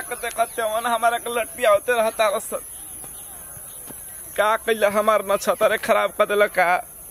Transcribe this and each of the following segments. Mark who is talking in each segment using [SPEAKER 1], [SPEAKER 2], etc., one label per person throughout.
[SPEAKER 1] के देखते मन हमारा के लट्टिया होते रहता रस का कैला हमार नक्षत्र खराब कर दिल का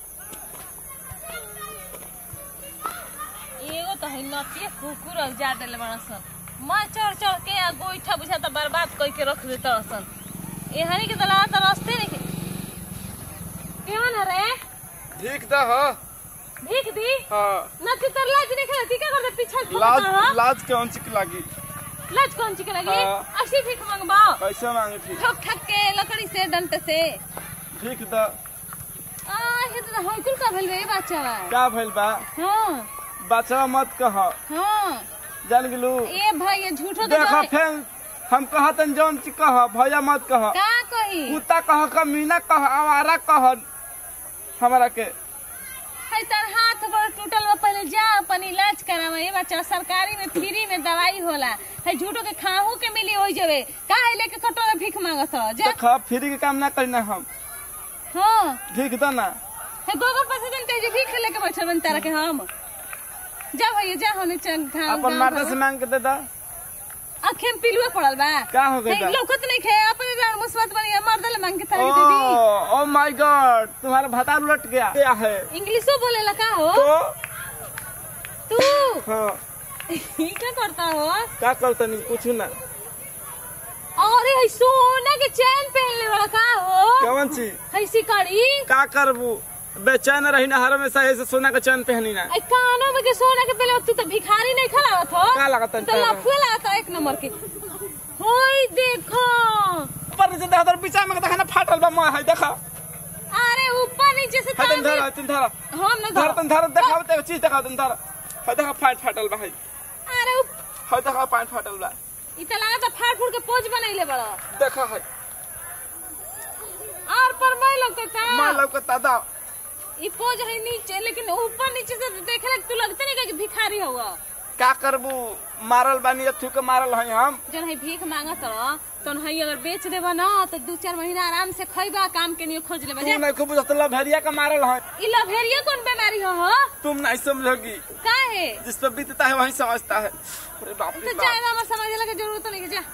[SPEAKER 2] एगो तो है नतिया कुकुर और जा देले बड़ा सन मैं चढ़ चढ़ के आ गोईठा बुझा तो बर्बाद कई के रख देता सन एहनी के दला तो रास्ते नहीं केवन रे
[SPEAKER 1] ठीक दा हो
[SPEAKER 2] भीख दी
[SPEAKER 1] हाँ
[SPEAKER 2] नती तर लाज नहीं खेलती क्या करते पीछे
[SPEAKER 1] लाज
[SPEAKER 2] ठोकता है
[SPEAKER 1] लाज कौन चिक लागी
[SPEAKER 2] लाज कौन ची के लगी
[SPEAKER 1] हाँ।
[SPEAKER 2] ऐसी भीख मांगबा
[SPEAKER 1] कैसे मांगे ठीक
[SPEAKER 2] ठोक ठक के लकड़ी से डंटे से
[SPEAKER 1] ठीक दा
[SPEAKER 2] आ हे तो होइकुल का भेल रे बच्चा
[SPEAKER 1] का भइल बा
[SPEAKER 2] हां
[SPEAKER 1] बचवा मत कह
[SPEAKER 2] हां
[SPEAKER 1] जान गेलू
[SPEAKER 2] ए भाई ये झूठो तो
[SPEAKER 1] देखा
[SPEAKER 2] जाने-
[SPEAKER 1] फेन हम कहतन जौन ची कह भैया मत कह
[SPEAKER 2] का कही
[SPEAKER 1] कुत्ता कह कमीना कह आवारा कह हमारा के
[SPEAKER 2] है तर हाथ बड़ टूटल बा पहले जा अपन इलाज करावा ये बच्चा सरकारी में फ्री में दवाई होला है झूठो के खाहू के मिली होई जवे का है लेके कटोरा भीख मांगत हो जा
[SPEAKER 1] देख फ्री के काम ना करना हम
[SPEAKER 2] हां
[SPEAKER 1] ठीक दा ना
[SPEAKER 2] है गोबर पर से जनते जे भीख लेके बैठल बन तारा के हम जा भैया जा होने चल घाम
[SPEAKER 1] अपन माता से मांग के दे दा
[SPEAKER 2] आखे में पिलुआ पड़ल बा
[SPEAKER 1] का हो गइल बा?
[SPEAKER 2] है, लौकत नहीं खे अपने जान मुसीबत बनी मर्दल मांग के तारा के दे दी
[SPEAKER 1] ओ ओ माय गॉड तुम्हारा भता उलट गया क्या है
[SPEAKER 2] इंग्लिशो बोलेला का हो
[SPEAKER 1] तो
[SPEAKER 2] तू
[SPEAKER 1] हाँ
[SPEAKER 2] ई क्या करता हो
[SPEAKER 1] का करता नहीं कुछ ना
[SPEAKER 2] अरे है सोना के चैन पहनले वाला का हो
[SPEAKER 1] कौन चीज
[SPEAKER 2] है सिकड़ी
[SPEAKER 1] का करबू बेचैन रही ना हर हमेशा ऐसे सोना के चैन पहनी ना
[SPEAKER 2] आई कानों में के सोना के पहले तू तो भिखारी नहीं खलावत हो
[SPEAKER 1] का लागत है
[SPEAKER 2] तो लफुए लागत एक नंबर के होई देखो
[SPEAKER 1] ऊपर से देखा पीछा में देखा ना फाटल बा मोह है देखा
[SPEAKER 2] अरे ऊपर नीचे से
[SPEAKER 1] है तुम
[SPEAKER 2] तार
[SPEAKER 1] धरा तुम धरा
[SPEAKER 2] हम ना
[SPEAKER 1] धर
[SPEAKER 2] धर
[SPEAKER 1] तुम धरा देखा ते चीज देखा तुम धरा है देखा फाट फाटल बा है
[SPEAKER 2] अरे ऊप-
[SPEAKER 1] है देखा पाट फाटल बा
[SPEAKER 2] इ त लागत फाड़ फूड़ के पोज बनैले बड़ा
[SPEAKER 1] देखा है
[SPEAKER 2] और पर मैं लगता
[SPEAKER 1] मां लौकता दा
[SPEAKER 2] इ पोज है नीचे लेकिन ऊपर नीचे से देखे लग तू लगते नहीं कि भिखारी हुआ
[SPEAKER 1] का करबू मारल बानी अथु के मारल है हम
[SPEAKER 2] जन है भीख मांगत रह तो है अगर बेच देबा ना तो दू चार महीना आराम से खइबा काम के लिए खोज लेबा
[SPEAKER 1] तू
[SPEAKER 2] जा
[SPEAKER 1] नहीं खूब बुझतला भेड़िया का मारल है
[SPEAKER 2] इ लभेरिया कौन बीमारी हो हो
[SPEAKER 1] तुम नहीं समझोगी
[SPEAKER 2] का है
[SPEAKER 1] जिस पर बीतता है वही समझता है अरे बाप
[SPEAKER 2] तो
[SPEAKER 1] रे
[SPEAKER 2] जाए
[SPEAKER 1] बाप
[SPEAKER 2] हमार समझ लगे जरूरत नहीं है, जा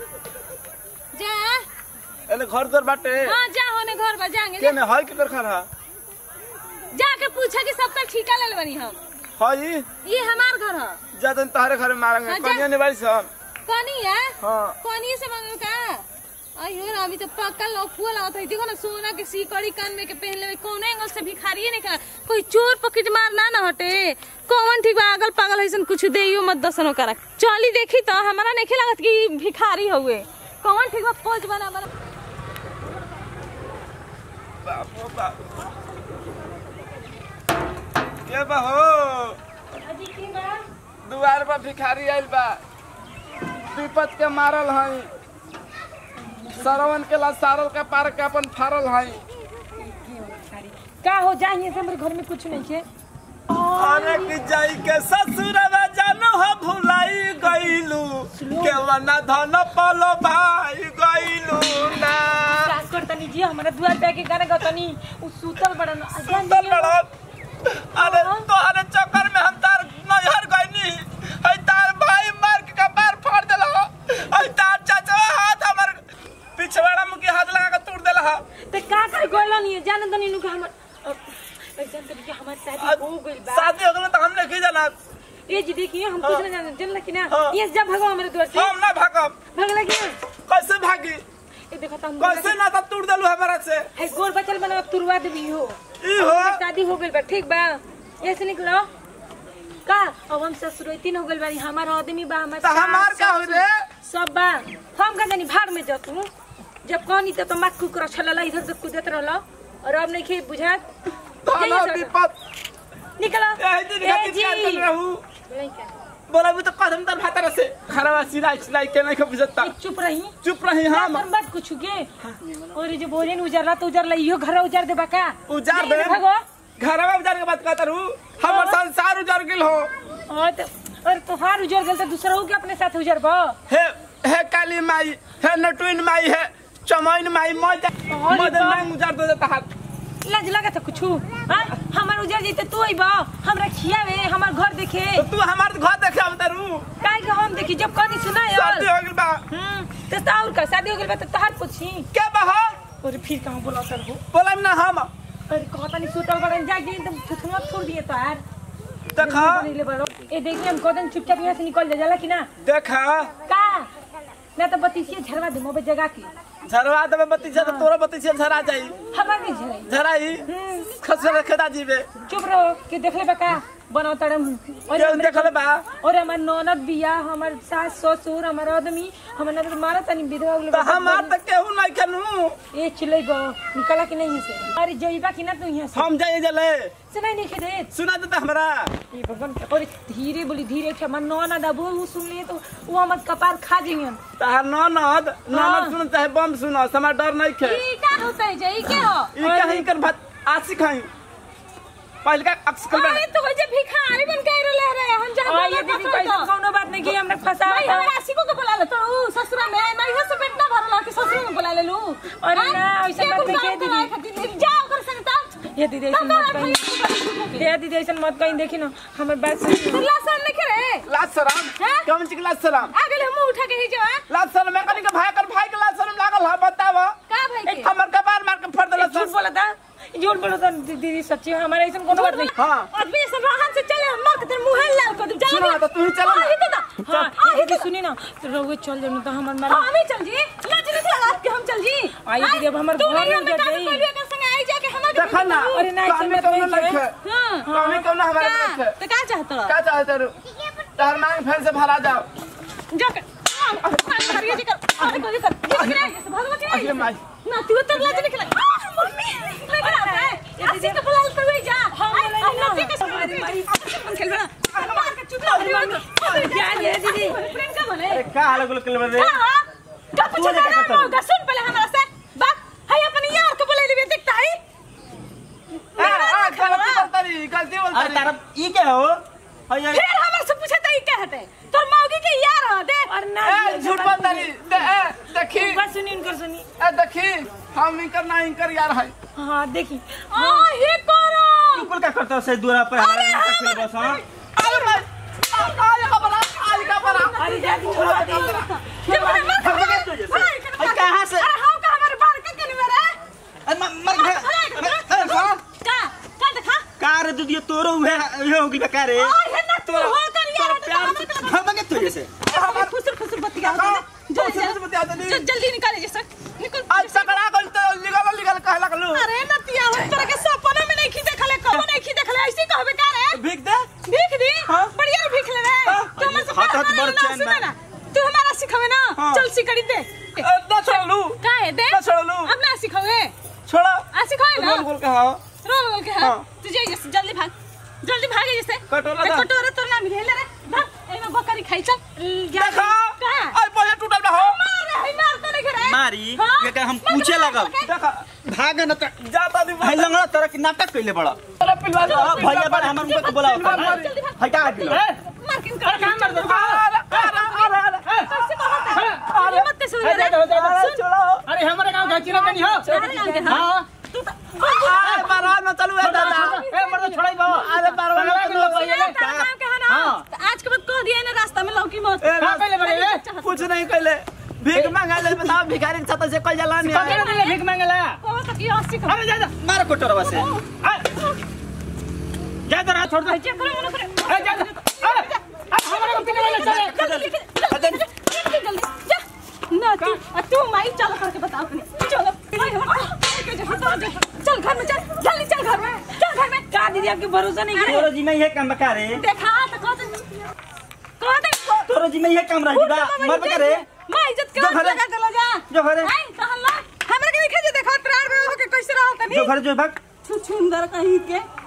[SPEAKER 2] जा
[SPEAKER 1] एले घर द्वार बाटे
[SPEAKER 2] हाँ जा होने घर बा जाएंगे
[SPEAKER 1] के
[SPEAKER 2] जा।
[SPEAKER 1] ने है के कर खा
[SPEAKER 2] जाके पूछा कि सबका ठीका ले बनी हम
[SPEAKER 1] हई
[SPEAKER 2] ये हमार घर है
[SPEAKER 1] जदन तहरे घर में मारेंगे
[SPEAKER 2] हाँ, जा।
[SPEAKER 1] कन्या निवारी सब
[SPEAKER 2] कनी है
[SPEAKER 1] हाँ
[SPEAKER 2] कनी से मांगे का अयो ना अभी तो पक्का लफुआ लागत है देखो ना सोना के सीकड़ी कान में के पहन लेवे कौन एंगल से भिखारी नहीं करा कोई चोर पकड़ मार ना ना हटे कौन ठीक बा अगल पागल ऐसन कुछ देइयो मत दसनो करा चली देखी तो हमारा नहीं लागत कि भिखारी हुए कौन ठीक बा पोज बना बना
[SPEAKER 1] बाप रे बाप के बा हो दुआर पर भिखारी आइल बा विपत के मारल हई सरवन के ला सारल के पार के अपन फारल हई
[SPEAKER 3] का हो जाइए से मेरे घर में कुछ नहीं है
[SPEAKER 1] अरे कि जाई के ससुरवा जानो हो भुलाई गइलू केवना धन पलो भाई गइलू ना
[SPEAKER 3] सास कर तनी जी हमारा दुआर पे के गाना गतनी उ सूतल बड़न
[SPEAKER 1] सुंदर लड़त अरे तोहरे चक्कर में हम तार नजर गइनी है तार भाई मार के कपार फाड़ देला है तार चाचा हाथ हमर पिछवाड़ा में के हाथ लगा के तोड़ देला है
[SPEAKER 3] ते का कर गोला नहीं जान तनी नु के हमर ऐसा तरी के हमार शादी हो गइल बा
[SPEAKER 1] शादी हो गेल त हमने की जाना
[SPEAKER 3] ए जी देखिए हम
[SPEAKER 1] हाँ।
[SPEAKER 3] कुछ नहीं जानते जानला कि ना
[SPEAKER 1] हाँ।
[SPEAKER 3] ये जब भगवा हमारे द्वार से
[SPEAKER 1] हम ना भागब
[SPEAKER 3] भगला कि
[SPEAKER 1] कैसे भागी
[SPEAKER 3] ए देखो त हम
[SPEAKER 1] कैसे ना तब तोड़ देलू हमारा से
[SPEAKER 3] है गोर बचल बना तुरवा देबी हो
[SPEAKER 1] ई हो
[SPEAKER 3] हमार शादी हो गइल बा ठीक बा ऐसे निकलो का अब हम ससुरैती हो गइल बानी हमार आदमी बा हमार
[SPEAKER 1] त हमार
[SPEAKER 3] सास,
[SPEAKER 1] का हो रे
[SPEAKER 3] सब बा हम का जानी भाड़ में जतू जब कहनी तब तो मत कुकर छलला इधर से कूदत रहल और अब नहीं खे बुझात
[SPEAKER 1] तहला
[SPEAKER 3] जाइए सर।
[SPEAKER 1] विपत
[SPEAKER 3] निकलो
[SPEAKER 1] एही दिन
[SPEAKER 3] ए
[SPEAKER 1] खातिर
[SPEAKER 3] जी
[SPEAKER 1] क्या कर रहू
[SPEAKER 3] लइका,
[SPEAKER 1] बोला भी तो कदम तर भातर से खरवा सिलाई सिलाई के नहीं खबजता
[SPEAKER 3] ए, चुप रही
[SPEAKER 1] चुप रही हम
[SPEAKER 3] हम बात कुछ के और ये जो बोले न उजरला तो उजरला इहो घर उजार देबा का
[SPEAKER 1] उजार
[SPEAKER 3] नहीं
[SPEAKER 1] दे
[SPEAKER 3] रे भगो
[SPEAKER 1] घरवा उजार के बात कहता रहू हमर संसार उजार गेल हो
[SPEAKER 3] और तो और तोहार उजर गेल तो दूसरा हो के अपने साथ उजर बा
[SPEAKER 1] हे हे काली माई हे नटुइन माई हे चमैन माई मज
[SPEAKER 3] अरे
[SPEAKER 1] मदन
[SPEAKER 3] बा।
[SPEAKER 1] मांग उजार दे देता हाथ
[SPEAKER 3] लाज लगा तो कुछ हां हमार उजर जइते तू अइबा हमरा खियावे हमार घर देखे
[SPEAKER 1] तो तू हमार घर देखे अब तरू
[SPEAKER 3] काहे के हम देखी जब कनी सुनाय
[SPEAKER 1] शादी हो गेल बा
[SPEAKER 3] हम्म तो तो और का शादी हो गेल बा तो तहार पूछी
[SPEAKER 1] क्या बहा
[SPEAKER 3] और फिर कहां बोला तर हो
[SPEAKER 1] बोला ना हम
[SPEAKER 3] अरे कहता नहीं सुतल बड़न जाके एकदम थुथुआ छोड़ दिए तो यार
[SPEAKER 1] देखा
[SPEAKER 3] ले बड़ो ए देखिए हम कहते चुपचाप यहाँ से निकल जा जाला कि ना
[SPEAKER 1] देखा
[SPEAKER 3] का ना तो बतीसिए झरवा दे मोबे जगह की
[SPEAKER 1] झरवा देवे बत्ती से तो तोरा बत्ती से झरा जाई
[SPEAKER 3] हमार नहीं झराई
[SPEAKER 1] झराई
[SPEAKER 3] हम्म,
[SPEAKER 1] खसरे खेदा जीवे
[SPEAKER 3] चुप रहो कि देखले बा का बनाओ तड़म और
[SPEAKER 1] केहू
[SPEAKER 3] हमरे-
[SPEAKER 1] देखले बा
[SPEAKER 3] और हमार ननद बिया हमार सास ससुर हमार आदमी हमार ननद मारा तनी विधवा हो गेल
[SPEAKER 1] तो हमार तक केहू नहीं खनू
[SPEAKER 3] ए चिल्लै गो निकला कि नहीं से अरे जइबा कि ना तू यहाँ से
[SPEAKER 1] हम जाए जले
[SPEAKER 3] सुनाई नहीं खेदे
[SPEAKER 1] सुना देता हमरा
[SPEAKER 3] ये भगवान और धीरे बोली धीरे के हमार ननद अब वो सुन लिए तो वो हमार कपार खा जाइए
[SPEAKER 1] तहार ननद ननद सुन चाहे बम सुनो समय डर नहीं खे
[SPEAKER 2] ई का होता है जे ई के हो
[SPEAKER 1] ई कहीं कर भात आसी खाई पहले का अक्स कर
[SPEAKER 2] अरे तो हो जे भिखारी बन के रह रहे हम जहां
[SPEAKER 3] आ ये दीदी कैसे कोनो बात नहीं की हमरा फंसा
[SPEAKER 2] भाई हमारा आशिकों को बुला ले तो ऊ ससुरा में मैं इधर से पेट ना भरला कि ससुर में बुला ले लू
[SPEAKER 3] अरे ना, ऐसा मत कहिए दीदी।
[SPEAKER 2] जाओ कर संग तब
[SPEAKER 3] ये दीदी ऐसे मत कहीं ये दीदी ऐसे मत कहीं देखी ना हमर बात सुन
[SPEAKER 2] तुला सन लिखे रे
[SPEAKER 1] लाज सलाम
[SPEAKER 2] हैं?
[SPEAKER 1] कौन ची लाज सलाम
[SPEAKER 2] आ गेले हम उठा के ही जो है
[SPEAKER 1] लाज सलाम मैं कनी के भाई कर भाई के लाज सलाम लागल है बताव
[SPEAKER 2] का भाई के
[SPEAKER 1] हमर कपार मार के फोड़ देला
[SPEAKER 3] झूठ बोला था झूठ बोला था दीदी सच्ची हमारा ऐसा कोनो बात नहीं
[SPEAKER 1] हां
[SPEAKER 2] आदमी सब राहन से चले मर के तेरे मुंह लाल कर दे
[SPEAKER 1] सुनो तो तू ही चलो ना।
[SPEAKER 2] आ ही तो
[SPEAKER 3] हाँ
[SPEAKER 2] हां
[SPEAKER 3] ये दीदी सुनी ना तो रहुए चल जाओ तो हमर मारा
[SPEAKER 2] हम ही चल जी लाज नहीं लगा के हम चल जी
[SPEAKER 3] आइए दीदी, अब हमार
[SPEAKER 2] तू
[SPEAKER 3] घर
[SPEAKER 2] नहीं
[SPEAKER 3] में
[SPEAKER 2] हमें
[SPEAKER 3] जब
[SPEAKER 2] काम
[SPEAKER 3] गई।
[SPEAKER 2] कर लिया कर संग आई जाके हमारे
[SPEAKER 1] देखा ना
[SPEAKER 3] अरे ना, ऐसे
[SPEAKER 1] कमी
[SPEAKER 3] मत
[SPEAKER 1] कौनो
[SPEAKER 3] कहिए।
[SPEAKER 1] नहीं है
[SPEAKER 2] हां
[SPEAKER 1] कमी कौनो हमारे
[SPEAKER 2] का
[SPEAKER 1] नहीं है
[SPEAKER 2] तो का चाहत
[SPEAKER 1] क्या चाहते रू तार मांग फैन से भरा जाओ
[SPEAKER 2] जाके हरिया जी कर अरे कोई कर भगवती
[SPEAKER 1] अरे माई
[SPEAKER 2] ना तू तो लाज निकला मम्मी लेकर आता है आसी के बुला तो वही जा
[SPEAKER 3] हम बोले
[SPEAKER 2] हम
[SPEAKER 3] ना।
[SPEAKER 2] नती के सब खेल बना मार के चुप लो
[SPEAKER 3] जान ये दीदी
[SPEAKER 2] फ्रेंड का बोले
[SPEAKER 1] अरे का हाल गुल कर रे
[SPEAKER 2] हां का पूछ
[SPEAKER 1] तू लेकर
[SPEAKER 2] ना
[SPEAKER 1] करता
[SPEAKER 2] होगा सुन पहले हमारा से बात है अपन यार को बुला ले देखता है
[SPEAKER 1] हां हां गलती बोलतारी गलती
[SPEAKER 4] अरे
[SPEAKER 1] बोलतारी
[SPEAKER 4] तारा ई क्या हो अरे
[SPEAKER 2] फिर हमारे से पूछे तो ये क्या हटे तोर मौगी के यार हो दे
[SPEAKER 3] और ना
[SPEAKER 1] ए झूठ बोलतारी दे ए देखी
[SPEAKER 3] बस सुनी इनकर सुनी
[SPEAKER 1] ए देखी हम इनकर ना इनकर यार है
[SPEAKER 3] हाँ देखी
[SPEAKER 2] आ हे करो
[SPEAKER 4] कुल का करता से दूरा पे हमारा
[SPEAKER 2] अरे
[SPEAKER 4] नाटक
[SPEAKER 2] हम-
[SPEAKER 4] खेल बस हां
[SPEAKER 1] अरे भाई आज का बड़ा आज का बड़ा
[SPEAKER 3] अरे जाती छोड़ा दे
[SPEAKER 2] जब मैं मर
[SPEAKER 4] भग गए तुझे से। अरे कहाँ से?
[SPEAKER 2] अरे हां का हमारे बाल के कनी मेरे
[SPEAKER 4] अरे म- मर गया अरे कौन
[SPEAKER 2] का का देखा
[SPEAKER 4] का रे तू ये तोरो हुए ये होगी बेकार रे
[SPEAKER 2] आ हे ना तू हो कर यार
[SPEAKER 1] प्यार
[SPEAKER 4] भग गए तुझे से
[SPEAKER 2] हमारे खुसर खुसर बत्ती का
[SPEAKER 1] खुसर खुसर बत्ती आते नहीं।
[SPEAKER 2] जल्दी निकाले जैसे निकल
[SPEAKER 1] आज सकड़ा गल तो निकल निकल कहला कलू
[SPEAKER 2] अरे नतिया हो तरह के सपना में नहीं खी देखले कबो नहीं खी देखले ऐसे कहबे का रे
[SPEAKER 1] भीख दे
[SPEAKER 2] भीख दी
[SPEAKER 1] हाँ।
[SPEAKER 2] बढ़िया रे भीख ले रे तू हमसे
[SPEAKER 4] हाथ हाथ
[SPEAKER 2] प्यार
[SPEAKER 4] बड़
[SPEAKER 2] करना
[SPEAKER 4] चैन
[SPEAKER 2] सुने
[SPEAKER 4] बा।
[SPEAKER 2] ना तू हमारा सिखावे ना
[SPEAKER 1] हाँ।
[SPEAKER 2] चल सिकड़ी दे
[SPEAKER 1] ए, ना छोड़लू
[SPEAKER 2] का है दे
[SPEAKER 1] ना छोड़लू
[SPEAKER 2] अब ना सिखावे
[SPEAKER 1] छोड़ा
[SPEAKER 2] आ सिखावे ना
[SPEAKER 1] बोल बोल के हां
[SPEAKER 2] रोल रोल के
[SPEAKER 1] हाँ।
[SPEAKER 2] हां तू जाइए जैसे जल्दी भाग जल्दी भागे जैसे
[SPEAKER 1] कटोरा
[SPEAKER 2] ए,
[SPEAKER 1] दा।
[SPEAKER 2] कटोरा तोर नाम ले ले रे भाग एमे बकरी खाई चल
[SPEAKER 1] देखा
[SPEAKER 2] का
[SPEAKER 1] आज पहिले टूटल बा हो
[SPEAKER 2] मार रे हई मार तो नहीं करे
[SPEAKER 4] मारी
[SPEAKER 2] हाँ?
[SPEAKER 4] ये क्या हम पूछे लगल
[SPEAKER 1] देखा
[SPEAKER 4] भाग न त
[SPEAKER 1] जाता दी
[SPEAKER 4] भाई लंगड़ा तरह की नाटक कइले बड़ा
[SPEAKER 1] अरे पिलवा
[SPEAKER 4] हाँ, भैया बड़ा हमर मुंह पे बोला
[SPEAKER 1] मार, मार।
[SPEAKER 2] जल्दी भाग
[SPEAKER 4] हटा दिलो
[SPEAKER 2] मार के कर काम मार दो
[SPEAKER 1] अरे अरे अरे अरे
[SPEAKER 2] कैसे कहता अरे मत सुन रे
[SPEAKER 1] अरे छोड़ो
[SPEAKER 4] अरे हमारे गांव का चिरा नहीं हो
[SPEAKER 2] अरे गाँव के हाँ तू तो
[SPEAKER 1] अरे बारात में चलू है दादा
[SPEAKER 4] ए मर्द छोड़ाई बा
[SPEAKER 1] अरे बारात में चलू है
[SPEAKER 2] तेरा नाम क्या है ना तो आज के बाद कह दिया ना रास्ता में लौकी मत
[SPEAKER 1] ए, रास्ता
[SPEAKER 4] में बड़े, ए?
[SPEAKER 1] कुछ नहीं कहले भीख मांगा ले बताओ भिखारी के छत से कोई जला नहीं आया
[SPEAKER 4] भीख मांगला
[SPEAKER 2] कहो तो कि अस्सी का
[SPEAKER 4] अरे जा जा मार कोटरवा से जा जा छोड़ दे
[SPEAKER 2] जे करो मनो करे
[SPEAKER 4] अरे जा जा अरे हमारे को कितने वाले चले
[SPEAKER 2] जल्दी जल्दी जल्दी जा ना तू आ, तू माई चल करके बताओ अपने चलो माई हम चल घर में चल जल्दी चल घर में चल घर में
[SPEAKER 3] का दीदी आपके भरोसा नहीं करे
[SPEAKER 4] तोरो जी में ये काम बका रे
[SPEAKER 2] देखा तो कह दे कह दे
[SPEAKER 4] तोरो जी में ये काम रही बा मर बका रे
[SPEAKER 2] मां इज्जत
[SPEAKER 4] जो
[SPEAKER 2] कर
[SPEAKER 4] घरे-
[SPEAKER 2] लगा कर जा
[SPEAKER 4] जो घरे
[SPEAKER 2] आई कहला हमरा के नहीं खेजे देखो प्राण में होके कैसे रहो तनी
[SPEAKER 4] जो घर जो भाग
[SPEAKER 2] छु छुंदर कहीं के